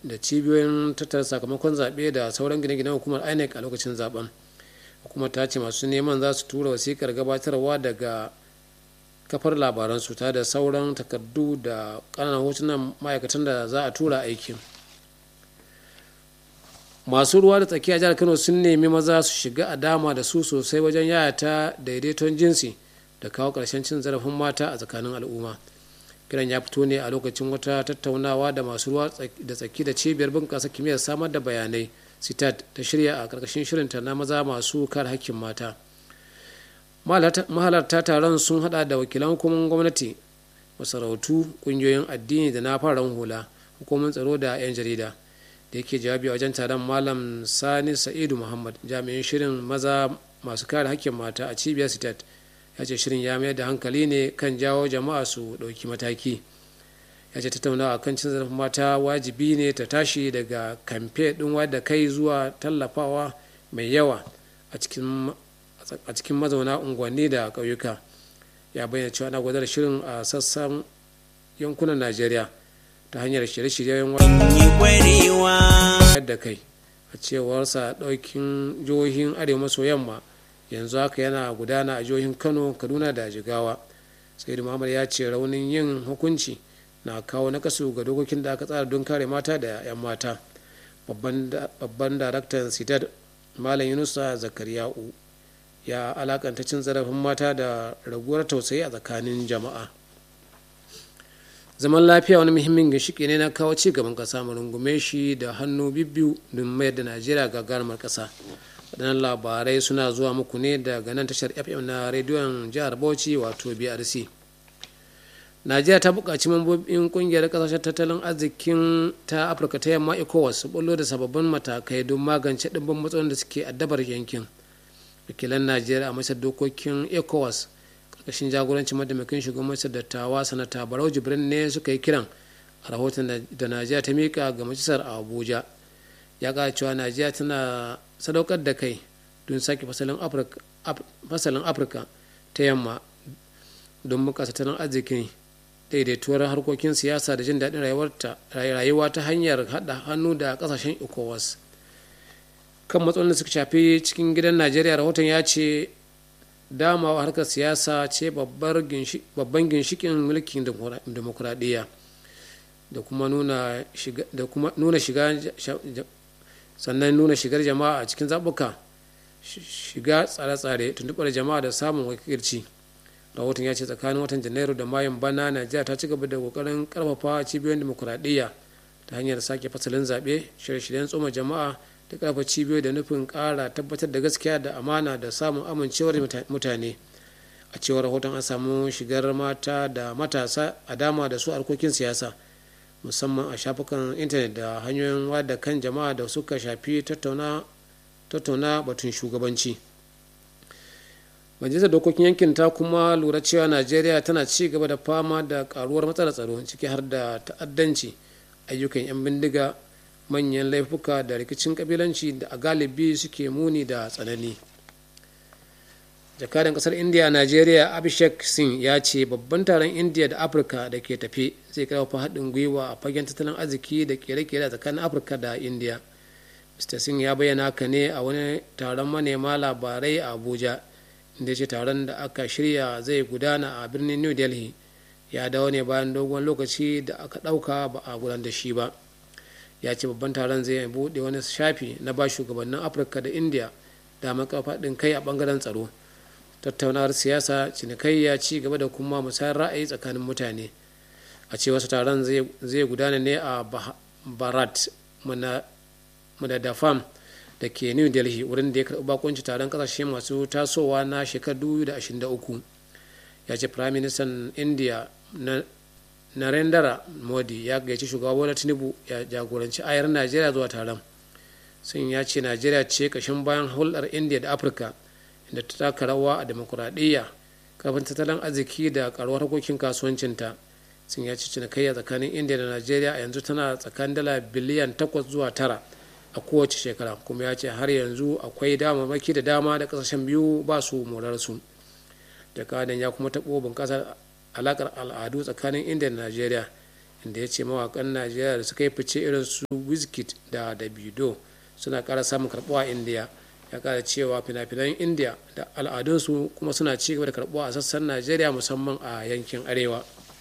da cibiyoyin tattara sakamakon zaɓe da sauran gine-ginen hukumar inec a lokacin zaben hukumar ta ce masu neman za su tura wasikar gabatarwa daga kafar labaransu ta da sauran takardu da ƙananan hotunan ma'aikatan da za a tura aikin masu ruwa da tsakiya jihar kano sun nemi maza su shiga a dama da su sosai wajen yayata daidaiton jinsi da kawo ƙarshen cin zarafin mata a tsakanin al'umma kiran ya fito ne a lokacin wata tattaunawa da masu ruwa da tsaki da cibiyar bunƙasa kimiyyar samar da bayanai sitat ta shirya a ƙarƙashin shirinta na maza masu kare hakkin mata mahalarta taron sun hada da wakilan hukumar gwamnati masarautu ƙungiyoyin addini da na fararen hula hukumar tsaro da 'yan jarida da yake jawabi a wajen taron malam sani sa'idu muhammad jami'in shirin maza masu kare hakkin mata a cibiyar sitat ya ce shirin ya mayar da hankali ne kan jawo jama'a su ɗauki mataki ya ce tattaunawa kan cin zarafin mata wajibi ne ta tashi daga kamfe ɗin wadda kai zuwa tallafawa mai yawa a cikin mazauna unguwanni da ƙauyuka ya bayyana cewa ana gwadar shirin a sassan yankunan najeriya ta hanyar shirye-shiryen da kai a cewarsa ɗaukin jihohin arewa maso yamma yanzu haka yana gudana a jihohin kano kaduna da jigawa sai muhammad ya ce raunin yin hukunci na kawo nakasu ga dokokin da aka tsara don kare mata da 'yan mata babban daraktan sitar malam yunusa zakariya'u ya alakanta cin zarafin mata da raguwar tausayi a tsakanin jama'a zaman lafiya wani muhimmin ginshiki ne na kawo ci gaban kasa mu rungume shi da hannu bibbiyu don mayar da najeriya gagarumar kasa waɗannan labarai suna zuwa muku ne daga nan tashar fm na rediyon jihar bauchi wato brc najeriya ta buƙaci mambobin ƙungiyar ƙasashen tattalin arzikin ta afirka ta yamma ecowas su bullo da sababbin matakai don magance ɗimbin matsalolin da suke addabar yankin wakilan najeriya a masar dokokin ecowas ƙarƙashin jagorancin mataimakin shugaban masar dattawa sanata barau jibrin ne suka yi kiran a rahoton da najeriya ta miƙa ga majalisar abuja ya ƙara cewa najeriya tana sadaukar da kai don sake fasalin afirka ta yamma don bunƙasa tattalin arziki daidaituwar harkokin siyasa da jin daɗin rayuwa ta hanyar haɗa hannu da ƙasashen ecowas kan matsalolin da suka shafi cikin gidan najeriya rahoton ya ce damawa harkar siyasa ce babban ginshikin mulkin demokuraɗiyya da kuma nuna shiga sannan nuna shigar jama'a a cikin zaɓuka shiga tsare-tsare tuntuɓar jama'a da samun wakilci rahoton ya ce tsakanin watan janairu da mayun bana najeriya ta ci gaba da kokarin karfafa cibiyoyin demokuraɗiyya ta hanyar sake fasalin zaɓe shirye-shiryen tsoma jama'a da karfafa cibiyoyi da nufin ƙara tabbatar da gaskiya da amana da samun amincewar mutane a cewar rahoton an samu shigar mata da matasa a dama da su harkokin siyasa musamman a shafukan intanet da hanyoyin wada kan jama'a da suka shafi tattauna batun shugabanci majalisar dokokin yankin ta kuma lura cewa najeriya tana ci gaba da fama da karuwar matsalar tsaro ciki har da ta'addanci ayyukan 'yan bindiga manyan laifuka da rikicin kabilanci da a galibi suke muni da tsanani jakadan kasar india a najeriya abhishek singh ya ce babban taron india da afirka da ke tafe zai karfafa haɗin gwiwa a fagen tattalin arziki da kere-kere a tsakanin afirka da india mr singh ya bayyana haka ne a wani taron manema labarai a abuja inda ce taron da aka shirya zai gudana a birnin new delhi ya dawo ne bayan dogon lokaci da aka ɗauka ba a gudanar da shi ba ya ce babban taron zai buɗe wani shafi na ba shugabannin afirka da india da faɗin kai a ɓangaren tsaro tattaunawar siyasa cinikayya ci gaba da kuma musayar ra'ayi tsakanin mutane a ce wasu taron zai gudana ne a barat madadafam da ke new delhi wurin da ya karɓi bakunci taron kasashe masu tasowa na shekarar 2023 ya ce prime minister india narendra modi ya gaici shugaba bola tinubu ya jagoranci ayar najeriya zuwa taron sun ya ce najeriya ce kashin bayan hulɗar india da afirka inda ta taka rawa a demokuraɗiyya kafin tattalin arziki da karuwar harkokin kasuwancinta sun ya ci cinikayya tsakanin india da najeriya a yanzu tana tsakanin dala biliyan 8 zuwa 9 a kowace shekara kuma ya ce har yanzu akwai damamaki da dama da kasashen biyu ba su morarsu jakadan ya kuma taɓo bunƙasar alakar al'adu tsakanin india da najeriya inda ya ce mawakan najeriya da suka yi fice irin su wizkid da davido suna kara samun karbuwa a indiya ya kara cewa fina-finan indiya da al'adunsu kuma suna ci gaba da karbuwa a sassan najeriya musamman a yankin arewa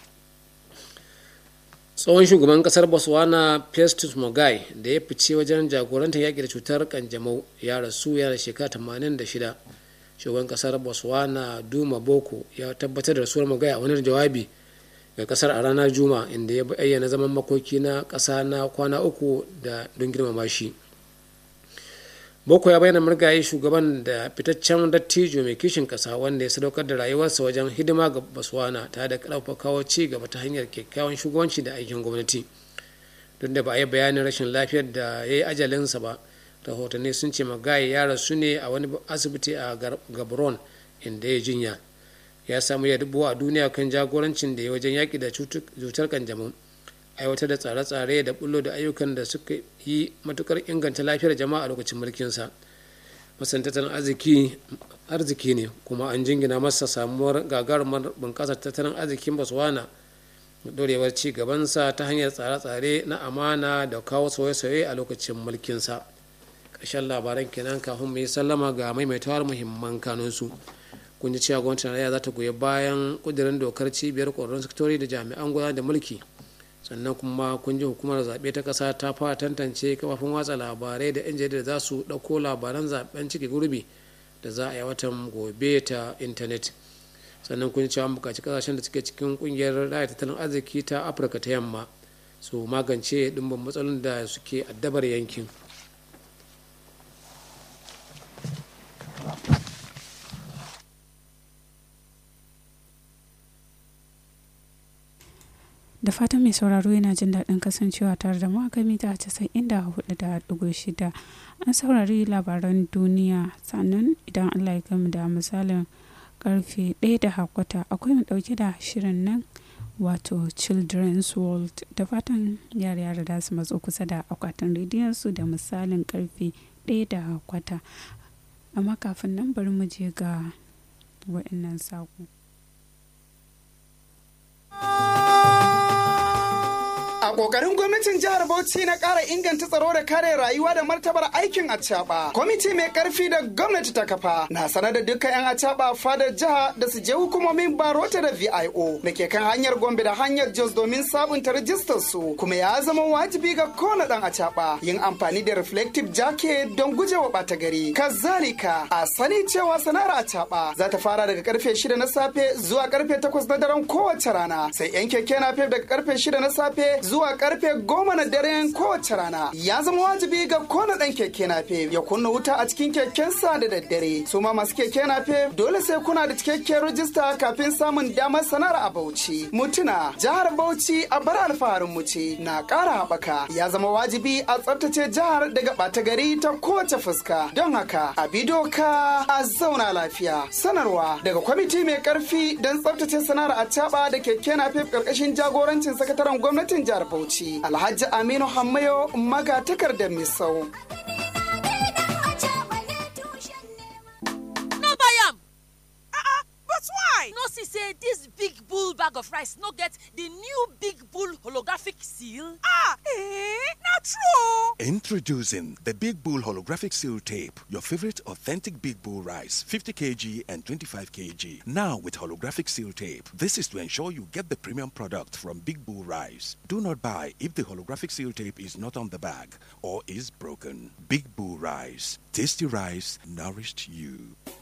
tsohon shugaban kasar botswana festus mogai da ya fice wajen jagorantar yaƙi da cutar kanjamau ya rasu yana shekara 86 shugaban kasar botswana duma boko ya tabbatar da rasuwar mogai a wani jawabi ga kasar a ranar juma inda ya bayyana zaman makoki na ƙasa na kwana uku da don girmama shi boko ya bayyana murgaye shugaban da fitaccen dattijo mai kishin kasa wanda ya sadaukar da rayuwarsa wajen hidima ga baswana tare da karfafa kawo ci gaba ta hanyar kyakkyawan shugabanci da aikin gwamnati duk da ba a yi bayanin rashin lafiyar da ya yi ajalinsa ba rahotanni sun ce magaye ya rasu ne a wani asibiti a gabron inda ya jinya ya samu ya dubuwa a duniya kan jagorancin da ya wajen yaƙi da cutar kanjamau aiwatar da tsare-tsare da bullo da ayyukan da suka yi matukar inganta lafiyar jama'a a lokacin mulkinsa masan tattalin arziki ne kuma an jingina masa samuwar gagarumar bunƙasar tattalin arzikin botswana dorewar ci gabansa ta hanyar tsare-tsare na amana da kawo sauye-sauye a lokacin mulkinsa ƙarshen labaran kenan kafin mu yi sallama ga maimaitawar muhimman kanunsu kun ji cewa gwamnatin tarayya za ta goyi bayan ƙudurin dokar cibiyar ƙwararrun sektori da jami'an gudanar da mulki sannan kuma kun ji hukumar zaɓe ta ƙasa ta fara tantance kafafin watsa labarai da 'yan jarida za su ɗauko labaran zaɓen ciki gurbi da za a yi watan gobe ta intanet sannan kun cewa bukaci ƙasashen da suke cikin ƙungiyar raya tattalin arziki ta afirka ta yamma su magance ɗimbin matsalolin da suke addabar yankin da fatan mai sauraro yana jin daɗin kasancewa tare da mu a kan mita casa'in da hudu da ɗigo shida an saurari labaran duniya sannan idan allah ya gama da misalin karfe ɗaya da hakwata akwai mu ɗauke da shirin nan wato children's world da fatan yara yara da su matso kusa da akwatin rediyon su da misalin karfe ɗaya da hakwata amma kafin nan bari mu je ga waɗannan saƙo. A ƙoƙarin gwamnatin jihar Bauchi na ƙara inganta tsaro da kare rayuwa da martabar aikin acaɓa. Kwamiti mai ƙarfi da gwamnati ta kafa na sanar da dukkan 'yan acaɓa fadar jiha da su je hukumomin barota da VIO da ke kan hanyar Gombe da hanyar Jos domin sabunta rajistar su kuma ya zama wajibi ga kowane ɗan acaɓa yin amfani da reflective jacket don gujewa ɓata gari. Kazalika a sani cewa sana'ar acaɓa za ta fara daga karfe shida na safe zuwa karfe takwas na daren kowace rana sai 'yan keke napep daga karfe shida na safe zuwa karfe goma na daren kowace rana ya zama wajibi ga kona dan keke nafe ya kunna wuta a cikin kekensa da daddare su ma masu keke nafe dole sai kuna da cikakken rajista kafin samun damar sanar a bauchi mutuna jihar bauchi a bar alfaharin mu ce na ƙara haɓaka ya zama wajibi a tsaftace jihar daga ɓata gari ta kowace fuska don haka a bi doka a zauna lafiya sanarwa daga kwamiti mai karfi don tsaftace sana'ar a da keke nafe ƙarƙashin jagorancin sakataren gwamnatin jihar Bauchi Alhaji Aminu Hammayo maga takardar Misau. No buy am. Uh-uh, but why? No see say this big bull bag of rice no get the new big bull holographic seal? Ah, eh, not true. Introducing the Big Bull Holographic Seal Tape, your favorite authentic Big Bull rice, 50 kg and 25 kg. Now with holographic seal tape. This is to ensure you get the premium product from Big Bull Rice. Do not buy if the holographic seal tape is not on the bag or is broken. Big Bull Rice. Tasty rice nourished you.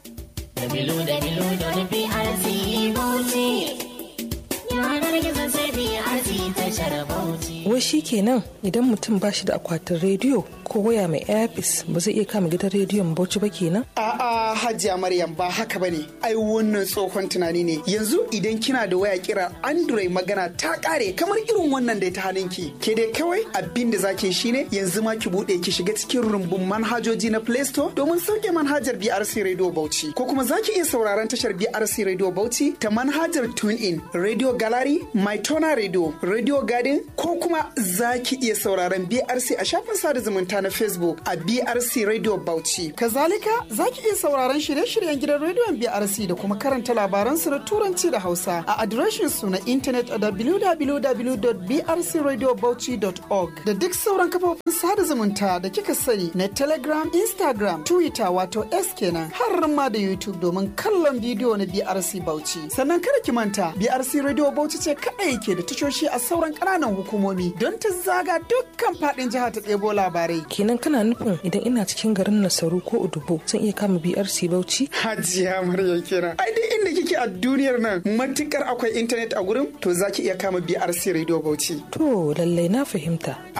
Wai shi kenan idan mutum ba shi da akwatin rediyo ko waya mai airpis ba zai iya kama gidan rediyon bauchi ba kenan? A'a Hajiya Maryam ba haka bane. Ai wannan tsohon tunani ne. Yanzu idan kina da waya kira Android magana ta kare kamar irin wannan da ta hannunki. Ke dai kawai abin da zaki shine yanzu ma ki bude ki shiga cikin rumbun manhajoji na Play Store domin sauke manhajar BRC Radio Bauchi ko kuma zaki iya sauraron tashar BRC Radio Bauchi ta manhajar TuneIn, Radio Gallery Maitona Radio, Radio Garden ko kuma za ki iya sauraron BRC a shafin sada zumunta na Facebook a BRC Radio Bauchi. Kazalika za ki iya sauraron shirye-shiryen gidan rediyon BRC da kuma karanta labaransu na Turanci da Hausa a adireshin su na intanet a www.brcradiobauchi.org da duk sauran kafofin sada zumunta da kika sani na Telegram, Instagram, Twitter wato S kenan har ma da YouTube domin kallon bidiyo na BRC Bauchi. Sannan kada ki manta BRC Radio Bauchi ce kaɗai ke da tashoshi a sauran ƙananan hukumomi don ta zaga dukkan faɗin jiha ta ɗebo labarai. kenan kana nufin idan ina cikin garin nasaru ko udubo zan iya kama brc bauchi Hajiya Maryam kenan. Ai duk inda kike a duniyar nan matukar akwai intanet a gurin to zaki iya kama BRC Radio Bauchi. to lallai na fahimta